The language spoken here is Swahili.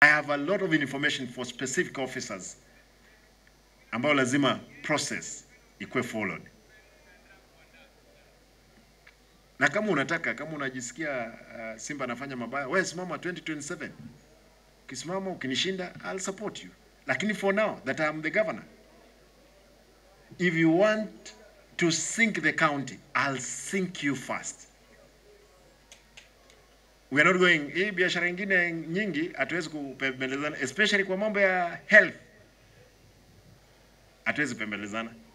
I have a lot of information for specific officers ambao lazima process ikuwe followed. Na kama unataka, kama unajisikia uh, Simba anafanya mabaya, wewe simama 2027. Ukisimama ukinishinda, I'll support you. Lakini for now that I'm the governor, if you want to sink the county, I'll sink you first. We are not going, hii biashara ingine nyingi hatuwezi kupembelezana, especially kwa mambo ya health, hatuwezi kupembelezana.